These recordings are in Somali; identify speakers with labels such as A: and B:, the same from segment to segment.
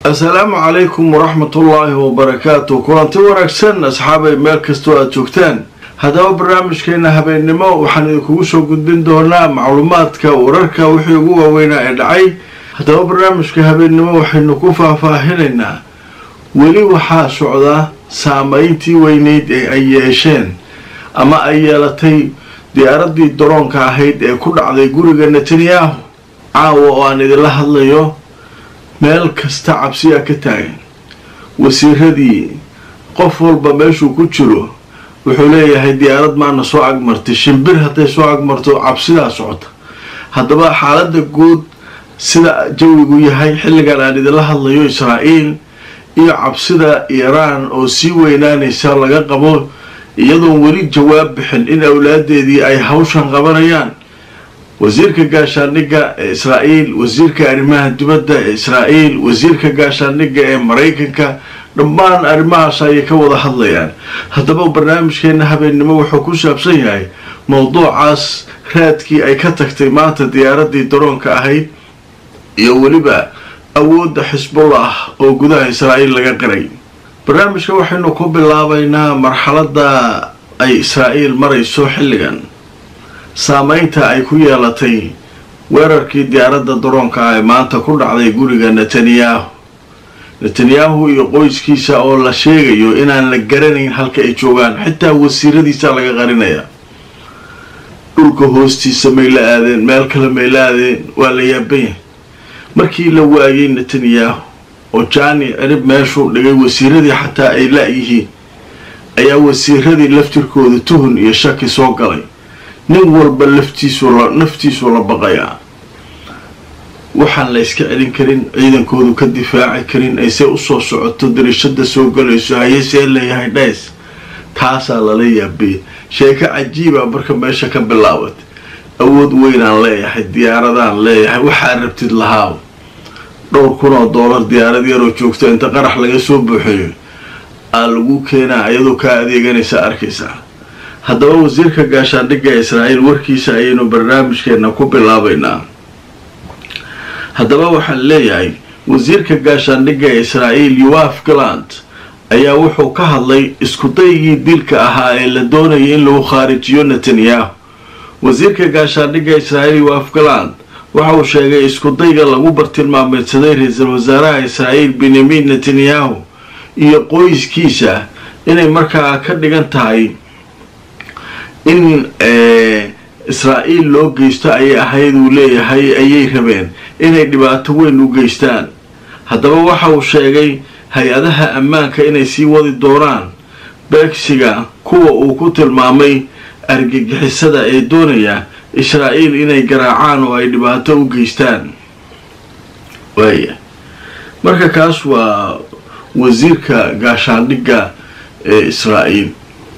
A: assalaamu calaykum waraxmatullaahi wabarakaatu kulanti wanaagsan asxaabay meel kastoo aada joogtaan haddaba barnaamijkeena habeennimo waxaan idinkugu soo gudbin doonaa macluumaadka wararka wixii ugu waaweynaa ee dhacay haddaba barnaamijka habeennimo waxaynu ku faahfaahinaynaa weli waxaa socda saameyntii weyneyd ee ay yeesheen ama ay yeelatay diyaaradii daroonka ahayd ee ku dhacday guriga netanyahu caawa oo aan idinla hadlayo meel kasta cabsiyaa ka taagan wasiiradii qof walba meeshuu ku jiro wuxuu leeyahay diyaarad maana soo agmartay shimbir hadday soo agmarto cabsidaa socota haddaba xaaladda guud sida jawigu yahay xilligan aan idinla hadlayo israa'iil iyo cabsida iiraan oo sii weynaanaysa laga qabo iyadoon weli jawaab bixin in awlaadeedii ay hawshan qabanayaan wasiirka gaashaandhigga ee israa'iil wasiirka arrimaha dibadda ee israa'iil wasiirka gaashaandhigga ee maraykanka dhammaan arrimahaas ayay ka wada hadlayaan haddaba barnaamijkeena habeennimo wuxuu ku saabsan yahay mowduucaas raadkii ay ka tagtay maanta diyaaradii daroonka ahayd iyo weliba awoodda xisbullah oo gudaha israa'iil laga qiray barnaamijka waxaynu ku bilaabaynaa marxaladda ay israa'iil marayso xilligan saameynta ay ku yeelatay weerarkii diyaaradda daroonka ah ee maanta ku dhacday guriga netanyahu netanyahu iyo qoyskiisa oo la sheegayo inaan la garanayn halka ay joogaan xitaa wasiiradiisa laga qarinaya dhulka hoostiisa may la aadeen meel kale may la aadeen waa la yaabanya markii la waayay netanyahu oo jaani cirib meeshuu dhigay wasiiradii xataa ay la-yihiin ayaa wasiiradii laftirkooda tuhun iyo shaki soo galay nin walba laftiisu naftiisuu la baqayaa waxaan la yska celin karin ciidankoodu ka difaaci karin ayse usoo socoto darishada soo galayso hayesee leeyahay dhays taasaa lala yaabiyay sheeko cajiiba marka meesha ka bilaabatay awood weynaan leeyahay diyaaradaan leeyahay waxaa rabtid lahaaw dhowr kun oo doolar diyaarad yaroo joogta inta qarax laga soo buuxeeyo aa lagu keenaa iyadoo kaa adeeganaysa arkaysaa haddaba wasiirka gaashaandhigga israa'iil warkiisa ayaynu barnaamijkeena ku bilaabaynaa haddaba waxaan leeyahay wasiirka gaashaandhigga ee israa'iil yoaf galand ayaa wuxuu ka hadlay iskudaygii dilka ahaa ee la doonayay in lagu khaarijiyo netanyahu wasiirka gaashaandhigga israa'iil yoaf galand waxa uu sheegay iskudayga lagu bartilmaameedsaday ra-iisul wasaaraha israa'iil benyamin netanyahu iyo qoyskiisa inay markaa ka dhigan tahay in israa'iil loo geysto ayay ahayd uu leeyahay ayay rabeen inay dhibaato weyn u geystaan haddaba waxa uu sheegay hay-adaha ammaanka inay sii wadi doonaan beegsiga kuwa uu ku tilmaamay argagixisada ee doonaya israa'iil inay garaacaan oo ay dhibaato u geystaan waaya marka kaas waa wasiirka gaashaandhigga ee israa'iil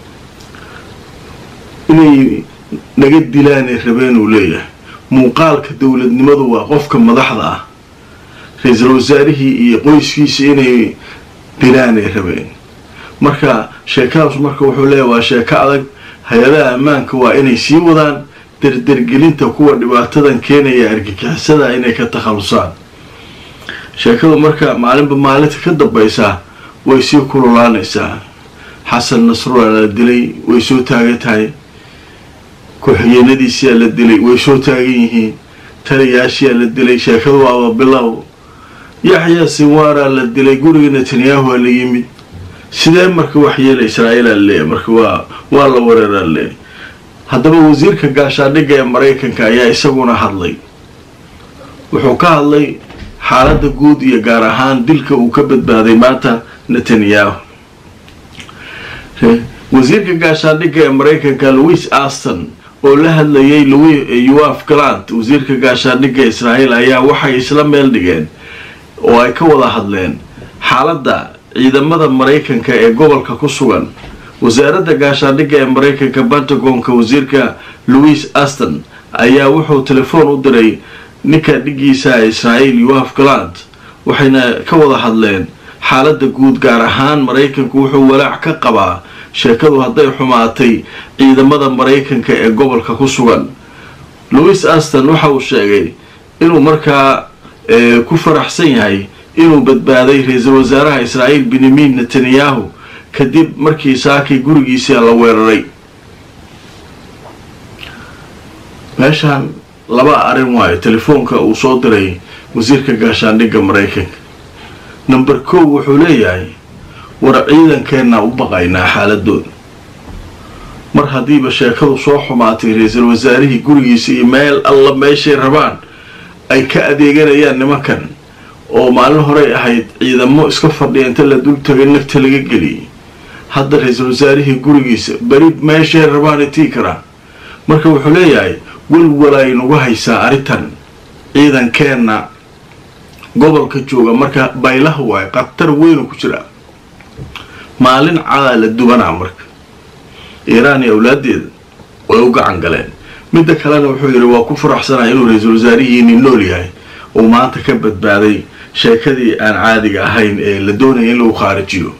A: inay naga dilaanay rabeen uu leeyahay muuqaalka dowladnimadu waa qofka madaxda ah ra-iisul wasaarihii iyo qoyskiisa inay dilaanay rabeen marka sheekadaas marka wuxuu leeyahy waa sheeko adag hay-adaha ammaanka waa inay sii wadaan dardargelinta kuwa dhibaatadan keenaya argagixisada inay ka takhalusaan sheekadu marka maalinba maalinta ka dambaysa way sii kululaanaysaa xasan nasrullah la dilay way soo taagan tahay ku-xigeenadiisiyaa la dilay way soo taagan yihiin taliyaashiyaa la dilay sheekadu waaba bilow yaxyaa sinwaaraa la dilay guriga netanyahu aa la yimid sidee marka waxyeela israa'iilaa leeyahy marka waa waa la wareeraa leeyahy haddaba wasiirka gaashaandhigga ee maraykanka ayaa isaguna hadlay wuxuu ka hadlay xaaladda guud iyo gaar ahaan dilka uu ka badbaaday maanta netanyahu wasiirka gaashaandhigga ee maraykanka louis aston oo la hadlayay yoaf galant wasiirka gaashaandhigga israa'iil ayaa waxay isla meel dhigeen oo ay ka wada hadleen xaaladda ciidamada maraykanka ee gobolka ku sugan wasaaradda gaashaandhigga ee maraykanka pentagonka wasiirka louis aston ayaa wuxuu telefoon u diray ninka dhigiisa israa'iil yoaf galant waxayna ka wada hadleen xaaladda guud gaar ahaan maraykanku wuxuu walaac ka qabaa sheekadu hadday xumaatay ciidamada maraykanka ee gobolka ku sugan louis aston waxa uu sheegay inuu markaa ku faraxsan yahay inuu badbaaday ra-iisul wasaaraha israa'iil benyamin netanyahu kadib markii saakii gurigiisa la weeraray meeshaan laba arrin waayo telefoonka uu soo diray wasiirka gaashaandhigga maraykanka number kow wuxuu leeyahay war ciidankeenna u baqaynaa xaaladooda mar haddiiba sheekadu soo xumaatay ra-iisul wasaarihii gurigiisa iyo meel alla meeshay rabaan ay ka adeeganayaan nimankan oo maalin horey ahayd ciidamo iska fadhiya inta la dul tagay nafta laga geliyay hadda ra-iisul wasaarihii gurigiisa beri meeshay rabaan itii karaan marka wuxuu leeyahay welwal ay nagu haysaa arrintan ciidankeenna gobolka jooga marka baylaha waayo khatar weynu ku jiraa maalin cadaa la dubanaa marka iiraan iyo awlaadeeda way u gacan galeen midda kalena wuxuu yidhi waa ku faraxsanaya inuu ra-iisul wasaarihiini nool yahay uu maanta ka badbaaday sheekadii aan caadiga ahayn ee la doonaya in lagu khaarijiyo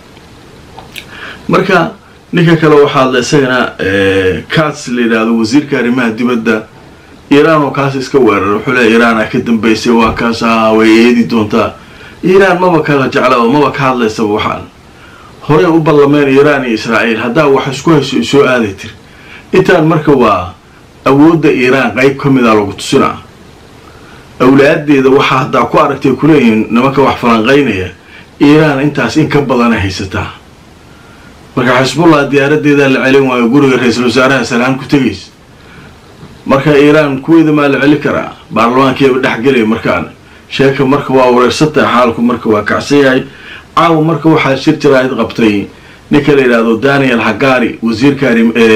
A: marka ninka kale waxaa hadla isagana kaas la yidhaahdo wasiirka arrimaha dibadda iiraan oo kaas iska weerar wuxuu leeya iiraana ka dambaysay waa kaas ah way eedi doontaa iiraan maba kala jeclaba maba ka hadlaysaba waxaan horey u ballameen iiraan iyo israa'iil haddaa wax isku hayso i soo aaday tiri intaan marka waa awoodda iiraan qeyb ka mida lagu tusinaa awlaadeeda waxaa haddaa ku aragtay kuleeyihiin nimanka wax falanqaynaya iiraan intaas in ka badana haysataa marka xisbullah diyaaradeedaa la celin waayo guriga ra-iisul wasaaraha salaan ku tegaysa marka iiraan kuweeda maa la celi karaa baarlamaankeeba dhexgelaya markaan sheeka marka waa wareersantahay xaalku marka waa kacsan yahay caawa marka waxaa shir jaraa'id qabtay ninka la yidhaahdo daniel hagari wasiirka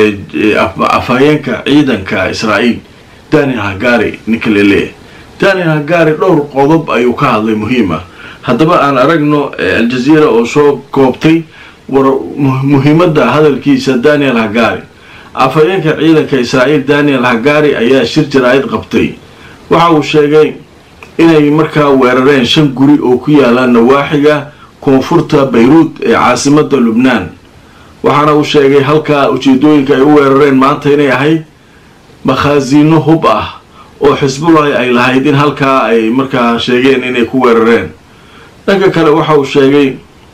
A: afhayeenka ciidanka israa'iil daniel hagari ninka la leeyahay daniel hagari dhowr qodob ayuu ka hadlay muhiim ah haddaba aan aragno aljaziira oo soo koobtay war muhiimadda hadalkiisa daniel hagari afhayeenka ciidanka israa'iil daniel hagari ayaa shir jaraa'id qabtay waxa uu sheegay inay markaa weerareen shan guri oo ku yaala nawaaxiga koonfurta bayruud ee caasimada lubnaan waxaana uu sheegay halkaa ujeedooyinka ay u weerareen maanta inay ahayd makhaasiino hub ah oo xisbullahi ay lahayd in halkaa ay markaa sheegeen inay ku weerareen dhanka kale waxa uu sheegay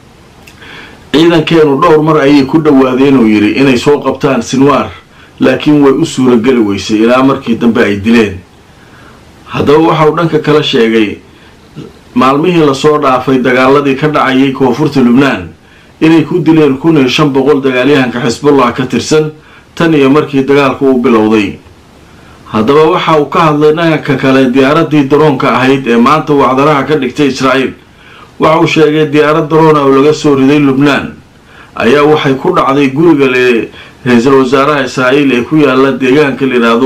A: ciidankeenu dhowr mar ayay ku dhawaadeen uu yidhi inay soo qabtaan sinwaar laakiin way u suurageli weysay ilaa markii dambe ay dileen haddaba waxa uu dhanka kale sheegay maalmihii lasoo dhaafay dagaaladii ka dhacayay koonfurta lubnaan inay ku dileen kun iyo shan boqol dagaalyahanka xisbullah ka tirsan tan iyo markii dagaalku uu bilowday haddaba waxa uu ka hadlay dhanka kale diyaaradii daroonka ahayd ee maanta wacdaraha ka dhigtay israa'iil waxa uu sheegay diyaarad daroona oo laga soo riday lubnaan ayaa waxay ku dhacday guriga le ra-iisul wasaaraha israa'iil ee ku yaala deegaanka la yidhaahdo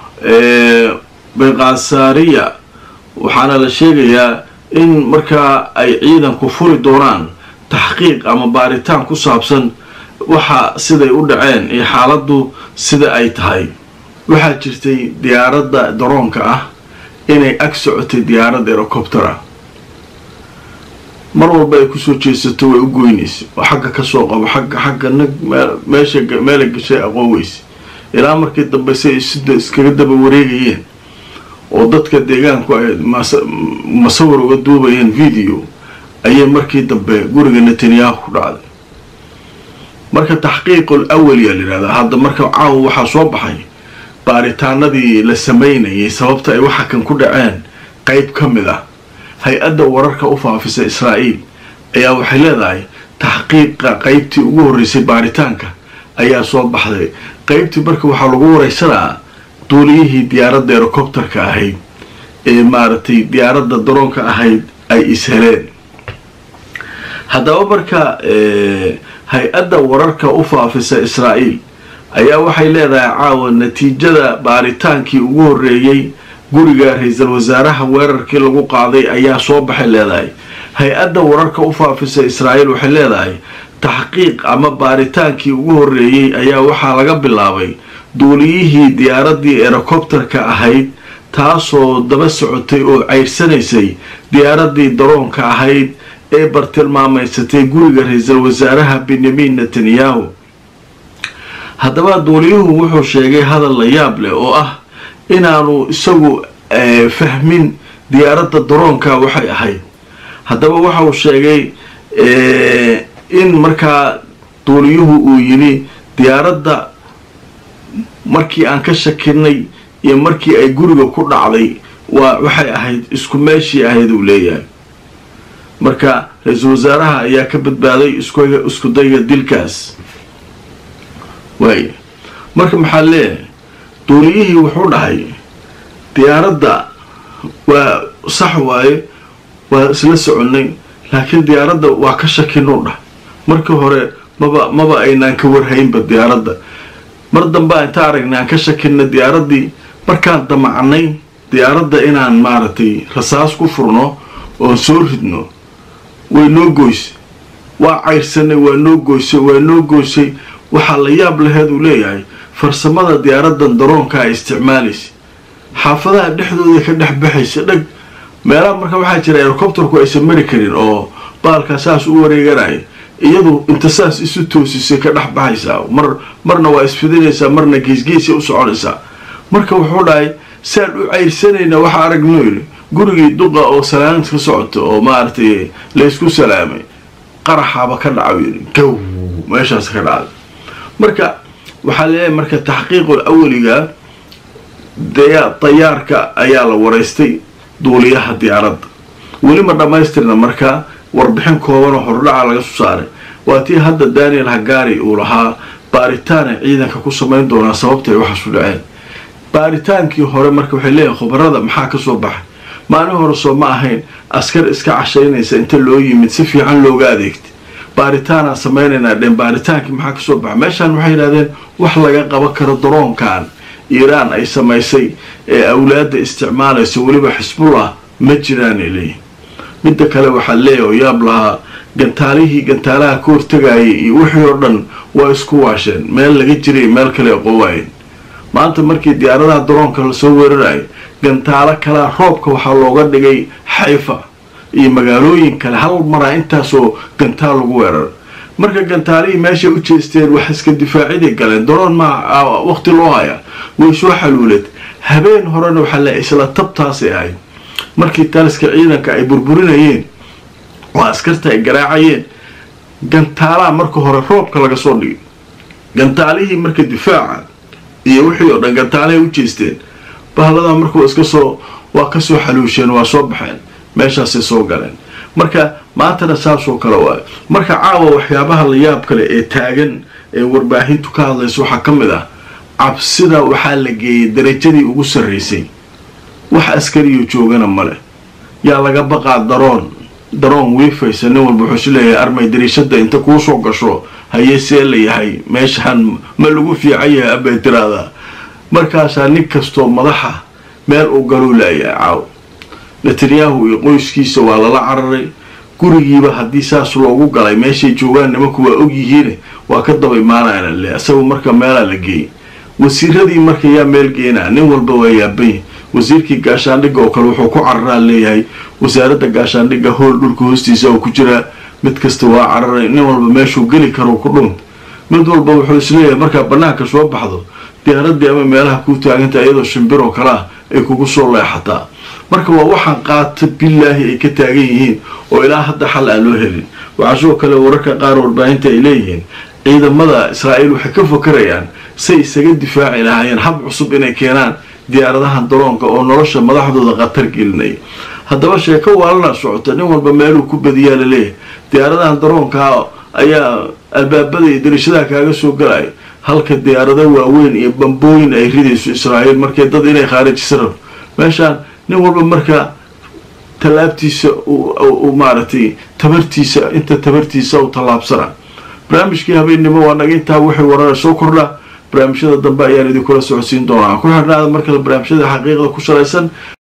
A: beqasaariya waxaana la sheegayaa in markaa ay ciidanku furi doonaan taxqiiq ama baaritaan ku saabsan waxa siday u dhaceen iyo xaaladdu sida ay tahay waxaa jirtay diyaaradda daroonka ah inay ag socotay diyaarad erocoptera mar walba ay kusoo jeesato way u goynaysa oo xagga kasoo qabo xagga xagga nag meesha meela gashay aqooweysa ilaa markii dambe si ay sida iskaga daba wareegayeen oo dadka deegaanku ay masawir uga duubayeen video ayay markii dambe guriga netanyahu ku dhacday marka taxqiiqul awaliya layidhahdaa hadda marka caawa waxaa soo baxay baaritaanadii la sameynayay sababta ay waxa kan ku dhaceen qeyb ka mid ah hay-adda wararka u faafisa israa'iil ayaa waxay leedahay taxqiiqa qeybtii ugu horreysay baaritaanka ayaa soo baxday qeybtii marka waxaa lagu wareysanaa duuliyihii diyaaradda erocopterka ahayd ee maaragtay diyaaradda daroonka ahayd ay isheleen haddaba marka hay-adda wararka u faafisa israa'iil ayaa waxay leedahay caawa natiijada baaritaankii ugu horreeyey guriga ra-iisul wasaaraha weerarkii lagu qaaday ayaa soo baxay leedahay hay-adda wararka u faafisa israa'iil waxay leedahay taxqiiq ama baaritaankii ugu horreeyey ayaa waxaa laga bilaabay duuliyihii diyaaraddii erocopterka ahayd taasoo daba socotay oo ceyrsanaysay diyaaraddii daroonka ahayd ee bartilmaamaysatay guriga ra-iisul wasaaraha benyamin netanyahu haddaba duuliyuhu wuxuu sheegay hadal la yaab leh oo ah inaanu isagu fahmin diyaaradda daroonka waxay ahayd haddaba waxa uu sheegay in markaa duuliyuhu uu yidhi diyaaradda markii aan ka shakinay iyo markii ay guriga ku dhacday waa waxay ahayd isku meeshii ahayd uu leeyahay marka ra-iisul wasaaraha ayaa ka badbaaday isku dayga dilkaas waaya marka maxaa leeyahay duuliyihii wuxuu dhahay diyaaradda waa sax waaye waa isla soconnay laakiin diyaaradda waa ka shakinuu dhah markii hore maba maba aynaan ka warhaynba diyaaradda mar dambea inta aragnay aan ka shakinna diyaaraddii markaan damacnay diyaaradda inaan maaragtay rasaas ku furno oon soo ridno way noo goysay waa cayrsanay waa noo goysay waa noo goysay waxaa la yaab laheed uu leeyahay farsamada diyaaraddan daroonka ay isticmaalaysa xaafadaha dhexdooda ka dhex baxaysa dhag meelaha marka waxaa jira helicobterku aysan mari karin oo baalkaa saas u wareeganaya iyadu inta saas isu toosisay ka dhex baxaysaa mar marna waa isfidinaysaa marna geesgeesay u soconaysaa marka wuxuu dhahay saan u cayrsanaynaa waxaa aragno yidhi gurigii duqa oo salaamid ka socoto oo maaragtay laysku salaamay qaraxaaba ka dhaca yidhi gow meeshaas ka dhacday marka waxaa leeyahay marka taxqiiqul awaliga dayaarka ayaa la waraystay duuliyaha diyaaradda weli ma dhammaystirna markaa warbixin koobanoo hordhaca laga soo saaray waa tii hadda daniel hagari uu lahaa baaritaanay ciidanka ku samayn doonaa sababtay waxaasu dhaceen baaritaankii hore marka waxay leeyihin khubarada maxaa ka soo baxay maalin hore soo ma ahayn askar iska cashaynaysa inta loo yimid si fiican looga adeegtay baaritaanaan samaynaynaa dheen baaritaankii maxaa kasoo baxay meeshaan waxay yidhahdeen wax laga qaban karo daroonkan iiraan ay samaysay ee awlaadda isticmaalaysa weliba xisbullah ma jiraanay leeyihin midda kale waxaa leeyahy oo yaab lahaa gantaalihii gantaalaha ka hortagayay iyo wixii oo dhan waa isku waasheen meel laga jiray meel kale qowaayeen maanta markii diyaaradaha daroonka lasoo weerarayo gantaalo kalea roobka waxaa looga dhigay xayfa iyo magaalooyin kale hal maraa intaasoo gantaal lagu weerara marka gantaalihii meeshay u jeesteen wax iska difaaciday galeen daroon maa waqti loo haya way soo xaluuleed habeen horena waxaa le isla tabtaasay ahayd markii taliska ciidanka ay burburinayeen oo askarta ay garaacayeen gantaalaha marka hore roobka laga soo dhigay gantaalihii marka difaaca iyo wixii oo dhan gantaalahay u jeesteen bahladaa marka waa iska soo waa kasoo xaluusheen waa soo baxeen meeshaasay soo galeen marka maantana saasoo kale waayo marka caawa waxyaabaha la yaab kale ee taagan ee warbaahintu ka hadlaysa waxaa ka mid ah cabsida waxaa la geeyey darajadii ugu sarraysay wax askariyo joogana male yaa laga baqaa daroon daroon wiifaysa nin walba wuxuu is leeyahay armay dariishada inta kuu soo gasho hayee see la yahay meeshaan ma lagu fiican yahay abay tiraahdaa markaasaa nin kastoo madaxa meel uu galuu laayahay caaw netanyahu iyo qoyskiisa waa lala cararay gurigiiba haddii saas loogu galay meeshay joogaan nimanku waa og yihiine waa ka daba imaanayna le isagu marka meelaa la geeyay wasiiradii marka yaa meel geenaa nin walba waa yaabany wasiirkii gaashaandhigga oo kale wuxuu ku cararaa leeyahay wasaaradda gaashaandhigga hool dhulka hoostiisa oo ku jiraa mid kasta waa cararay nin walba meeshuu geli karo ku dhunt mid walba wuxuu isleeyahay markaa bannaanka soo baxdo diyaaradii ama meelaha kuu taaganta iyadoo shimbir oo kale ah ay kugu soo leexataa marka waa waxaan qaata bilaahi ay ka taagan yihiin oo ilaa hadda xal aan loo helin waxaa sidoo kale wararka qaar warbaahinta ay leeyihiin ciidamada israa'iil waxay ka fakarayaan say isaga difaaci lahaayeen hab cusub inay keenaan diyaaradahan daroonka oo nolosha madaxdooda khatar gelinaya haddaba sheeko waalana socota nin walba meeluu ku badiyaa laleeyahay diyaaradahan daroonkaa ayaa albaabada iyo darishadaha kaaga soo galaya halka diyaarado waaweyn iyo bambooyin ay ridayso israa'iil markay dad inay khaarijisa rabo meeshaan nin walba marka tallaabtiisa u maaragtay tabartiisa inta tabartiisa u tallaabsana barnaamijkii habeennimo waa naga intaa wixii warara soo kordha barnaamijyada dambe ayaan idinkula socodsiin doonaa ku xirnaada markale barnaamijyada xaqiiqda ku salaysan